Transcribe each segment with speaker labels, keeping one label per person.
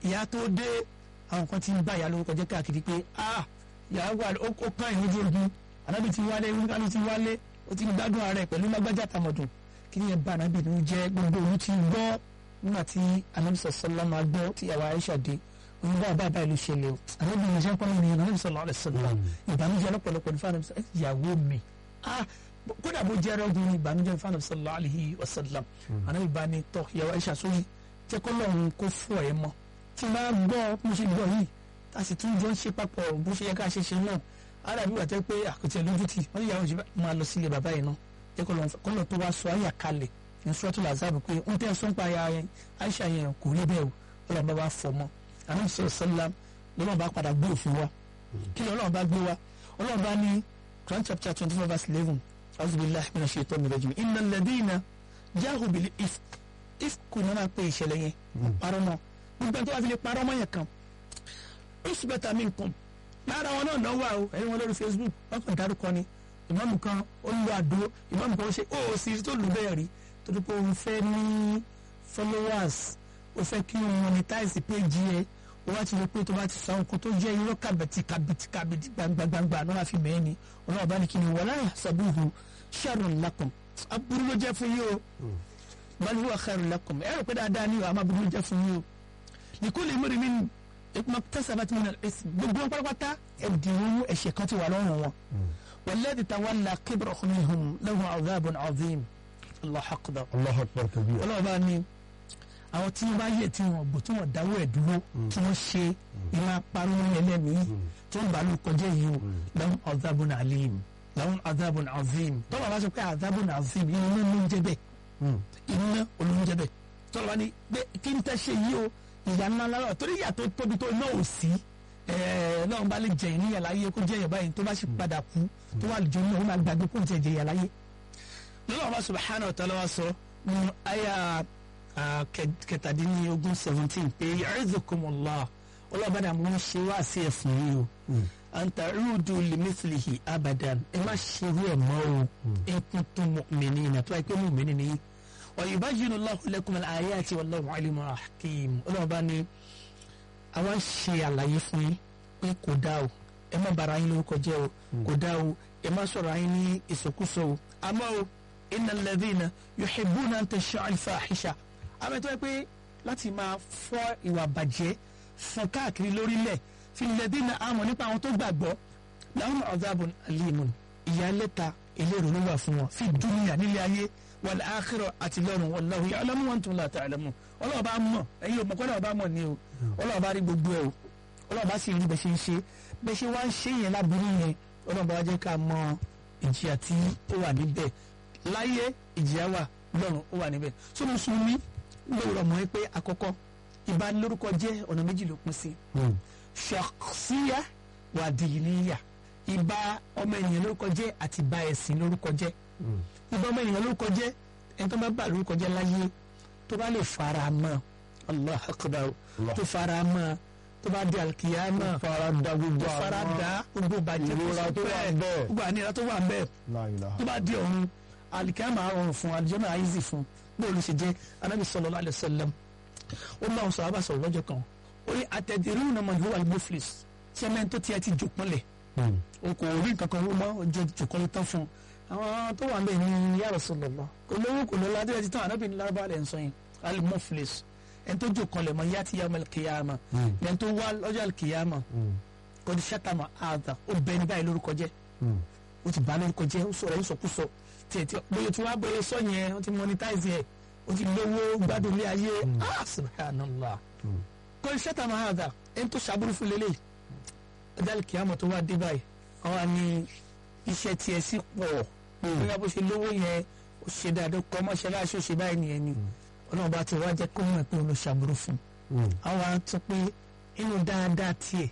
Speaker 1: ìyá tó dé àwọn kan ti ń bá ìyá lórúkọ jẹ́ káàkiri pé ah ìyá wà ó ó kàn ìlú ojú ogun ànábì ti wálé wíńkánú ti wálé ó ti ń gbádùn ààrẹ pẹ̀lú lágbájá tàmọ̀dùn kí ni ẹ bá ànábì ní jẹ́ gbogbo òun ti gbọ́ nígbà tí ànábì sọ̀sọ́lá máa gbọ́ tí ìyàwó Aisha dé òun bá bá bá ìlú ṣẹlẹ̀ o ànábì ní iṣẹ́ pọ́nmi ní ànábì sọ̀lá ọ̀rẹ́ sọ̀lá ìbànújẹ́ lọ́pọ̀lọpọ̀ ní fáwọn ìyàwó mi ah kódà bó jẹ́ ẹrọ́gùn ní ìbànújẹ́ ní fáwọn sọ̀lá alihi wasallam ànábì bá ní tọ́ ìyàwó Aisha sórí jẹ́ kọ́ lọ́run kó fọ́ ẹ mọ́ tí n bá gbọ́ mo ṣe gbọ́ yìí a sì tún jọ ń ṣe papọ̀ bó ṣe yẹ ká ṣe ṣe náà ara mi wà tẹ́ pé àkùtì ẹ̀ lójú tì wọ́n yà wọ́n ṣe máa lọ sílé bàbá yìí náà jẹ́ kọ́ lọ́n tó wá sọ àyà kalẹ̀ ní sọ́tò làzábù pé ń tẹ́ sọ́n pa aya yẹn Aisha yẹn kò rí bẹ́ẹ̀ o ọlọ́run bá wá fọ mọ́ àwọn sọ̀rọ̀ sọ́lá lọ́lọ́run bá padà gbé òfin wa kí ni ọlọ́run bá gbé wa ọlọ́run bá ní Quran chapter twenty four verse eleven auzubillahi minash shaitani rajim innal ladina jahu bil ifk ifk ní wọ́n máa pe ìṣẹ̀lẹ̀ yẹn parọ́ mọ́ gbogbo tó wà fi lè parọ́ mọ́ yẹn kan usbata minkum lára wọn náà náà wà o ẹni wọn lórí Facebook wọn kàn dárúkọ ni ìmáàmù kan ó lu àdó ìmáàmù kan ó ṣe ó sì tó lù bẹ́ẹ̀ rí torí pé òun fẹ́ ní followers ó fẹ́ kí òun monetize page yẹ ó wá ti rí pé tó bá ti sọ àwọn kan tó jẹ́ irọ́ kàbẹ̀tì kàbẹ̀tì kàbẹ̀tì gbangbangba náà fi mẹ́ẹ̀ ni ọlọ́run bá ní kí ni wala yahsabuhu sharrun lakum aburú ló jẹ́ fún yín o bal huwa khairun lakum ẹ rò pé dáadáa ni àmọ́ aburú ló jẹ́ fún yín o likulli imri'in min maktasabat min al-ism gbogbo wọn pátápátá ẹ̀dínwó ẹ̀ṣẹ̀ kan ti wà lọ́rùn wọn walladhi tawalla kibrahu minhum lahu adhabun adhim Allahu akbar
Speaker 2: Allahu akbar kabir.
Speaker 1: ọlọ́run bá ní àwọn tí wọ́n bá yẹ tí wọ́n bò tí wọ́n dáwọ́ ẹ̀ dúró tí wọ́n ṣe ìmọ̀ apárọ̀ ẹlẹ́mìí tí wọ́n bá ló kọjá yìí o lahum adhabun alim lahum adhabun azim tọ́lá bá sọ pé adhabun azim iná ló ń jẹ bẹ́ẹ̀ iná olóúnjẹ bẹ́ẹ̀ tọ́lá bá ní pé kí n tẹ́ ṣe yìí o ìyá ńlá ńlá torí ìyá tó tóbi tó náà ò sí náà bá lè jẹyìn níyà láyé kó jẹyìn báyìí tó bá sì padà kú tó wà lójú náà ó máa gbàgbé kó ń jẹ jẹyà láyé. lọ́wọ́ bá subhanahu wa ta'ala wa sọ nínú àyà kẹtàdínlógún seventeen pé ya'izukumullah ọlọ́ọ̀bá dàmú ń ṣe wá sí ẹ̀fún yìí o an ta'udu limithlihi abadan ẹ má ṣerú ẹ̀ mọ́ o ẹ kún tó mu'minina tó wáyé pé mu'minin ni wa yubayyinu Allahu lakum al-ayati wallahu alimun hakim ọlọ́ọ̀bá ni àwa ń ṣe àlàyé fún yín pé kò dá o ẹ má bara yín lórúkọ jẹ́ o kò dá o ẹ má sọ̀rọ̀ yín ní ìsọkúsọ o àmọ́ o innal ladhina yuhibbuna an tasha'a al-fahisha àmọ́ tó yẹ pé láti máa fọ́ ìwà bàjẹ́ fọ́n káàkiri lórílẹ̀ fil ladhina amanu nípa àwọn tó gbàgbọ́ lahum adhabun alimun ìyálẹ́ta eléèrò ló wà fún wọn fi dunya nílé ayé wal akhirah àti lọ́run wallahu ya'lamu wa antum la ta'lamun ọlọ́wọ́ bá mọ̀ ẹ̀yin òmùkọ́ náà bá mọ̀ ní o ọlọ́wọ́ bá rí gbogbo ẹ̀ o ọlọ́wọ́ bá sì rí bẹ́ẹ̀ ṣe ń ṣe bẹ́ẹ̀ ṣe wá ń ṣe yẹn láburú yẹn ọlọ́wọ́ bá wá jẹ́ ká mọ ìjìyà tí ó wà níbẹ̀ láyé ìjìyà wà lọ́run ó wà níbẹ̀ tó mùsùlùmí lóòrọ̀ mọ́ pé àkọ́kọ́ ìbanilórúkọ jẹ́ ọ̀nà méjì ló pín sí ṣàkṣíyà wà dìníyà ìbá ọmọ ènìyàn lórúkọ jẹ́ àti ìbá ẹ̀sìn lórúkọ jẹ́ ìbá ọmọ ènìyàn lórúkọ jẹ́ ẹni tó bá bà lórúkọ jẹ́ láyé tó bá lè fara mọ́ allah akbar tó fara mọ́ tó bá di alikiyama
Speaker 2: fara da gbogbo
Speaker 1: tó fara da gbogbo bàjẹ́
Speaker 2: ìrora tó wà bẹ́ẹ̀.
Speaker 1: gbogbo àníyàn tó wà bẹ́ẹ̀
Speaker 2: La ilaha.
Speaker 1: tó bá di ọ̀run alikiyama rọrùn fún alijọ́nà àìsí fún bóòlù ló ṣe jẹ́ anabi sallallahu alaihi wasallam ó bá wọn sọ àbá sọ̀rọ̀ lọ́jọ́ kan ó ní atadruna man huwa al-muflis sẹ́mẹ́ntì tó tiẹ̀ ti jòpọ̀lẹ̀ o kò rí nǹkan kan mọ́ ọjọ́ jòkọ́lé tán fún un àwọn tó wà ń bẹ̀ ní ya Rasulullah kò lówó kò lọ́la adé ti tán ànábì ní lárúbá rẹ̀ ń sọ yẹn al-muflis ẹni tó jòkọ́lẹ̀ mọ́ yá ti yá ọmọ kìyàmà ẹni tó wá lọ́jọ́ kìyàmà kò ní sátàmà àdà ó bẹ ní báyìí lórúkọ jẹ́ ó ti bá lórúkọ jẹ́ ó sọ̀rọ̀ ó sọkúsọ tiẹ̀ tí bóyá tí wọ́n á bẹ̀rẹ̀ sọ yẹn ó ti monetize yẹ ó ti lówó gbádùn ilé ayé ah subhanallah kò ní sátàmà àdà ẹni tó ṣàbúrú fún lélẹ̀ ọjọ́ kìyàmà tó wá dé báyìí àwọn ni iṣẹ́ tiẹ̀ sí pọ̀ bóyá bó ṣe lówó yẹn ó ṣe dáadáa kọ́ mọ́ṣáláṣí ó ṣe báyìí nìyẹn ni ọlọ́run bá ti wá jẹ́ kó mọ̀ pé òun ló ṣàbúrò fún un àwọn á sọ pé inú dáadáa tiẹ̀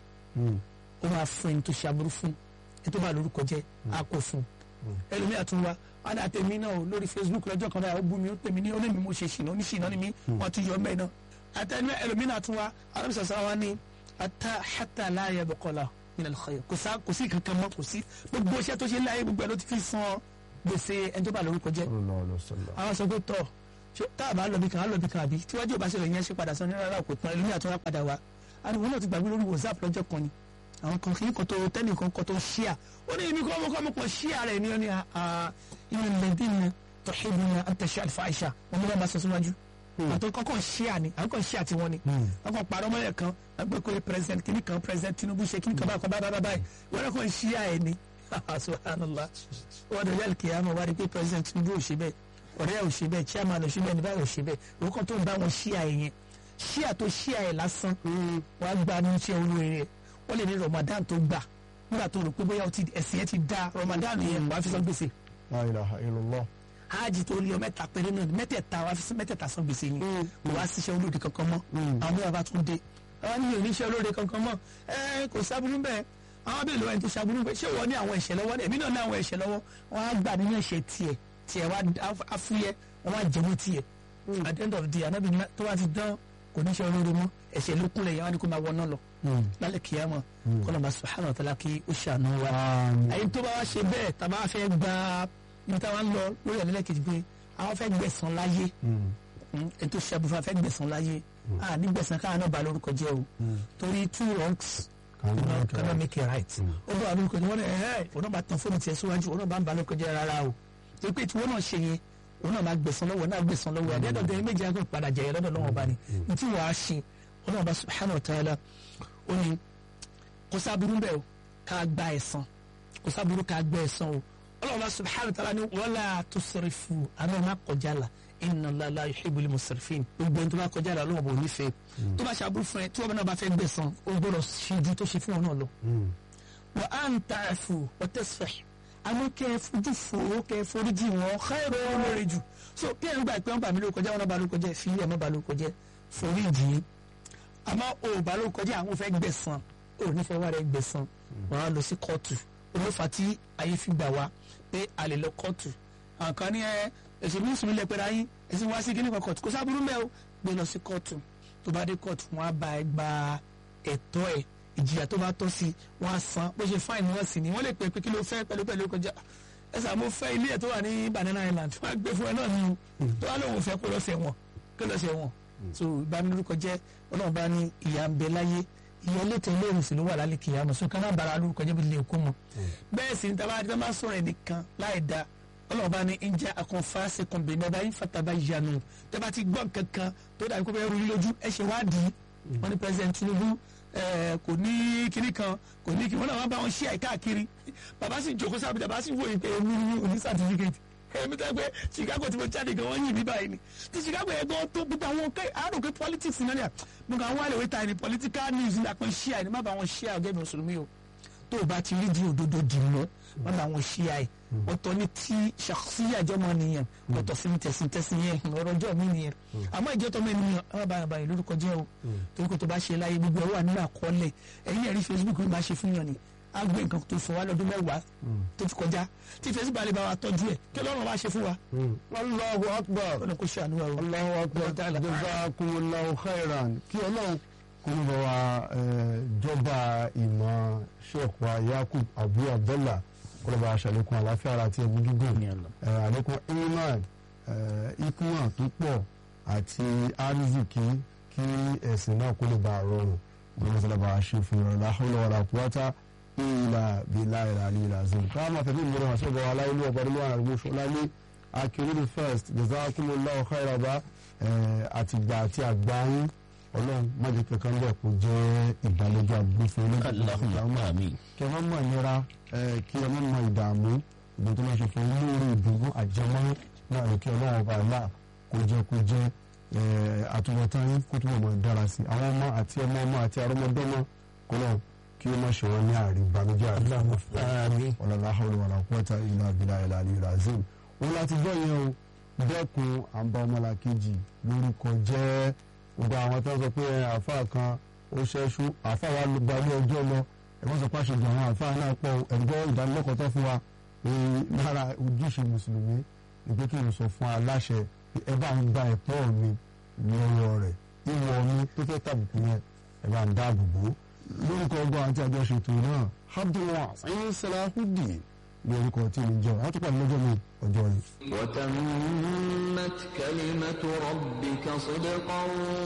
Speaker 1: ó máa fún ẹni tó ṣàbúrò fún ẹni tó bá lórúkọ jẹ́ á kó fún un ẹlòmíà tún wá wọn ní àtẹ̀mí náà o lórí Facebook lọ́jọ́ kan báyìí ó bú mi ó tẹ̀mí ní onímì mo ṣe ṣìnà oníṣìnà ni mí wọ́n ti yọ ọ́ mẹ́ẹ̀ náà àtẹ̀mí ẹlòmíà tún wá alábìsọ̀sọ̀ wa ní ata hata láàyè bọ̀kọ̀lá min al-khayr kò sá kò sí kankan mọ́ kò sí gbogbo iṣẹ́ tó ṣe láyé gbogbo ẹ̀ ló ti fi san gbèsè ẹni tó bá lórúkọ jẹ́ àwọn sọ pé tọ̀ ṣé tá a bá lọ bí kan á lọ bí kan àbí tíwájú ò bá ṣẹlẹ̀ yẹn ṣe padà sọ ní rárá kò tán ẹlòmíà tó wá padà wá àdìwọ́n náà ti gbàgbé lórí whatsapp lọ́jọ́ kan ni àwọn kan kìí kan tó tẹ́lẹ̀ kan kan tó ṣíà ó ní ibi kọ́ ọmọ kọ́ ọmọ kan ṣíà rẹ̀ ní ọ́nì ìyẹn lẹ́dín ní tọ́hìbù ní àtẹ̀ṣẹ́ àlùfáàṣà wọn ni wọ́n bá sọ síwájú àtọ́ kọ́kọ́ ṣíà ni àwọn kan ṣíà tiwọn ni wọ́n kàn parọ́ mọ́lẹ̀ kan wọ́n gbé kó president kìíní kan president Tinubu ṣe kìíní kan báyìí kan báyìí báyìí wọ́n kàn ṣíà ẹ̀ ni subhanallah wọ́n dọ̀ yàrá kìí àmọ́ wá rí pé president Tinubu ò ṣe bẹ́ẹ̀ ọ̀rẹ́ ò ṣe bẹ́ẹ̀ chairman ò ṣe bẹ́ẹ̀ níbàyà ò ṣe bẹ́ẹ̀ òun kan tó ń bá wọn ṣíà ẹ̀ yẹn ṣíà tó ṣíà ẹ̀ lásán wọ́n á gba ní iṣẹ́ olóore wọ́n lè ní Ramadan tó gbà nígbà tó rò pé bóyá ẹ̀sìn yẹn ti da Ramadan yẹn wàá fi san gbèsè
Speaker 2: La ilaha illallah.
Speaker 1: hajj tó lé ọ mẹ́ta péré náà mẹ́tẹ̀ẹ̀ta wàá fi san mẹ́tẹ̀ẹ̀ta san gbèsè yẹn kò wá síṣẹ́ olóore kankan mọ́ àwọn bí wàá bá tún dé àwọn ní oníṣẹ́ olóore kankan mọ́ ẹ kò sábúrú bẹ́ẹ̀ àwọn bẹ́ẹ̀ lọ́wọ́ ẹni tó sábúrú bẹ́ẹ̀ ṣé wọ́n ní àwọn ẹ̀ṣẹ̀ lọ́wọ́ èmi náà ní àwọn ẹ̀ṣẹ̀ lọ́wọ́ wọ́n á gbà nínú ẹ̀ṣẹ̀ tiẹ̀ tiẹ̀ wá afúyẹ́ wọ́n á jẹ́wọ́ tiẹ̀ at the end of the day anábì tó bá ti dán kò ní ṣe olóore mọ́ ẹ̀ṣẹ̀ ló kúnlẹ̀ yẹn wá ní kó máa wọná lọ lálẹ́ kìyàmọ̀ kọ́nà bá subhanahu wa ta'ala kí ó ṣàánú wa àyè tó bá wá ṣe bẹ́ẹ̀ tàbá fẹ́ gba ibi táwa ń lọ lórí ẹ̀lẹ́lẹ́ kejì pé àwọn fẹ́ gbẹ̀san láyé ẹni tó ṣàbùfà fẹ́ gbẹ̀san láyé à ní gbẹ̀san káwọn náà bá lórúkọ jẹ́ o torí two wrongs cannot make a right ó bá lórúkọ jẹ́ wọ́n ẹ̀ ẹ́ òun náà bá tan fóònù tiẹ̀ síwájú òun náà bá ń ba lórúkọ jẹ́ rárá o torí pé tí wọ́n náà ṣe yẹn òun náà máa gbẹ̀san lọ́wọ́ náà gbẹ̀san lọ́wọ́ ẹ̀ dẹ́dọ̀ dẹ́yìn méjì àgbẹ̀ padà jẹ̀yẹ lọ́dọ̀ lọ́wọ́ bá ní ní tí wàá ṣe ọlọ́run bá subhanahu wa ta'ala ó ní kò sábúrú bẹ́ẹ̀ o ká gba ẹ̀san kò sábúrú ká gba ẹ̀san o ọlọ́run bá subhanahu wa ta'ala ní wala tusrifu àná má kọjá la inna Allaha la yuhibbul musrifin gbogbo ẹni tó bá kọjá la ọlọ́run bò nífẹ̀ẹ́ tó bá ṣàbúrú fún ẹ tí wọ́n bá náà bá fẹ́ gbẹ̀san ó gbọ́dọ̀ ṣe ju tó ṣe fún wọn náà lọ. wa an ta'fu wa tasfah àmọ́ kẹ́ ẹ fojú fo kẹ́ ẹ foríjì wọn káyọ̀rọ̀ wọn lóore jù so kí ẹ ń gbà pé wọn bá mi lórúkọ jẹ́ wọn náà bá lórúkọ jẹ́ fi ẹ̀ mọ́ bá lórúkọ jẹ́ foríjì yìí àmọ́ o ò bá lórúkọ jẹ́ àwọn fẹ́ gbẹ̀san o ò ní fẹ́ wá rẹ̀ gbẹ̀san wọn á lọ sí kóòtù olófà tí ayé fi gbà wá pé a lè lọ kóòtù àwọn kan ní ẹ ẹsẹ mi sùn lẹ pẹ̀lú ayé ẹsẹ wá sí kíní kan kóòtù kó sábúrú mẹ́ o gbé lọ sí kóòtù tó bá dé kóòtù wọn á bá ẹ gba ẹ̀tọ́ ẹ̀ ìjìyà tó bá tọ́ sí wọn á san bó ṣe fáìní wọn sì ni wọ́n lè pè pé kí ló fẹ́ pẹ̀lú pẹ̀lú kọjá ẹ sà mo fẹ́ ilé ẹ̀ tó wà ní Banana Island wọ́n á gbé fún ẹ náà ni o tó wà lóun fẹ́ kó lọ́sẹ̀ wọn kó lọ́sẹ̀ wọn so ìbanilórúkọ jẹ́ ọlọ́run bá ní ìyà ń bẹ láyé ìyà létò olóòrùn sì ló wà lálẹ́ kìí àmọ́ sọ ká má bara lórúkọ jẹ́ bí lè kó mọ́ bẹ́ẹ̀ sì ní tá a bá sọ̀rọ̀ ẹnìkan láì da ọlọ́run bá ní ń jẹ́ akọ̀nfàṣe kọ̀ǹbẹ̀ náà báyìí fataba yanu tẹ́ bá ti gbọ́ kankan tó dàbí kó bẹ́ẹ̀ rú lójú ẹ ṣe wádìí wọ́n ní president Tinubu kò ní kinní kan kò ní kinní wọn náà wọn bá wọn ṣí àìkáàkiri bàbá sì jókòó sábà bàbá sì wòye pé èmi ní òní certificate èmi tẹ́ pé Chicago tí mo jáde gan wọ́n yìn mí báyìí ni ti Chicago yẹn gan tó gbogbo àwọn kẹ́ àárò pé politics náà ni à mo kàn wá lè wé ta ni political news ní àpọn ṣí àì ní má bá wọn ṣí àì ọ̀gẹ́ mi mùsùlùmí o tó o bá ti rí di òdodo dì mọ́ má bá wọn ṣí àì ọ̀tọ̀ ní tí ṣàkóṣíyà jọmọ nìyẹn ọ̀tọ̀ sí ní tẹ̀sí tẹ̀sí yẹn ọ̀rọ̀ ọjọ́ mi nìyẹn àmọ́ ìjọ tọmọ ènìyàn ọmọ bá yàrá báyìí lórúkọ jẹ́ o torí kò tó bá ṣe láyé gbogbo ẹ̀ wà nínú àkọọ́lẹ̀ ẹ̀yìn ẹ̀rí Facebook ló máa ṣe fún yàn ni a gbé nǹkan tó fún wa lọ́dún mẹ́wàá tó ti kọjá tí Facebook alẹ́ bá wa tọ́jú ẹ̀ kí Ọlọ́run wá ṣe fún wa.
Speaker 2: Allahu akbar
Speaker 1: ọ̀nà kò ṣe àánú wa o.
Speaker 2: Allahu akbar jazakumullahu khairan kí Ọlọ́run kò ní bọ̀ wá jọba ìmọ̀ Sheikh wa Yakub Abu Abdullah kọlọba aṣàlékún àláfíà ara àti ẹ̀mí gígùn àlékún iman ikuma tó pọ̀ àti arizikì kí ẹ̀sìn náà kó lè bá a rọrùn gbọ́dọ̀ sọlá bá a ṣe fún ìrọ̀lẹ́ láhùlọ́ wàlá kúwátá ìlà bílà ìlà àlè ìlà zim káàmà tẹ̀lé ìmọ̀ràn àti ọgbà wàlá ilé ọgbà nílùú àrùn gbóṣọ lálé akérèdè first jazakumullahu khairaba àtìgbà àti àgbáyé ọlọ́run májè kankan bẹ́ẹ̀ kó jẹ́ ìdálẹ́jọ́ àgbófin olóògbé kí ẹ má mọ̀ nira kí ẹ má mọ̀ ìdààmú ìgbà tó máa ṣe fún olóore ìdùnnú àjẹmọ́ náà ní kí ọlọ́run ọba àlá kó jẹ́ kó jẹ́ àtúbọ̀tán yín kó túbọ̀ mọ̀ dára sí àwọn ọmọ àti ọmọ ọmọ àti arọ́mọdọ́mọ kọ́lọ́ kí ó má ṣe wọn ní àárín ìbànújẹ́ àti ọ̀làlá hàwùlù wàlà quwwata illa billahi al-aliyyil azim wọn láti gbọ́ yẹn o dẹ́kun àǹbá ọmọlàkejì lórúkọ jẹ́ gbogbo àwọn tó ń sọ pé àáfàá kan ó ṣẹ́ṣú àáfàá wa ló gbalé ọjọ́ lọ ẹ̀wọ́n sọ pé àṣejù àwọn àáfàá náà pọ̀ ẹ̀gbọ́ ìdánilẹ́kọ̀ọ́ tó fún wa lára ojúṣe mùsùlùmí ni pé kí n sọ fún aláṣẹ ẹ bá ń gba ẹ̀tọ́ mi lọ́wọ́ rẹ̀ ìwọ mi tó fẹ́ tàbùkù yẹn ẹ bá ń dáàbò bò lórúkọ ọgbọ́n àti àjọṣètò náà abdulwa ayé salahudeen ní orúkọ tí mi jẹ́ àwọn tó pàdé lọ́jọ́ mi ọjọ́ ni.
Speaker 3: وتمت كلمة ربك صدقا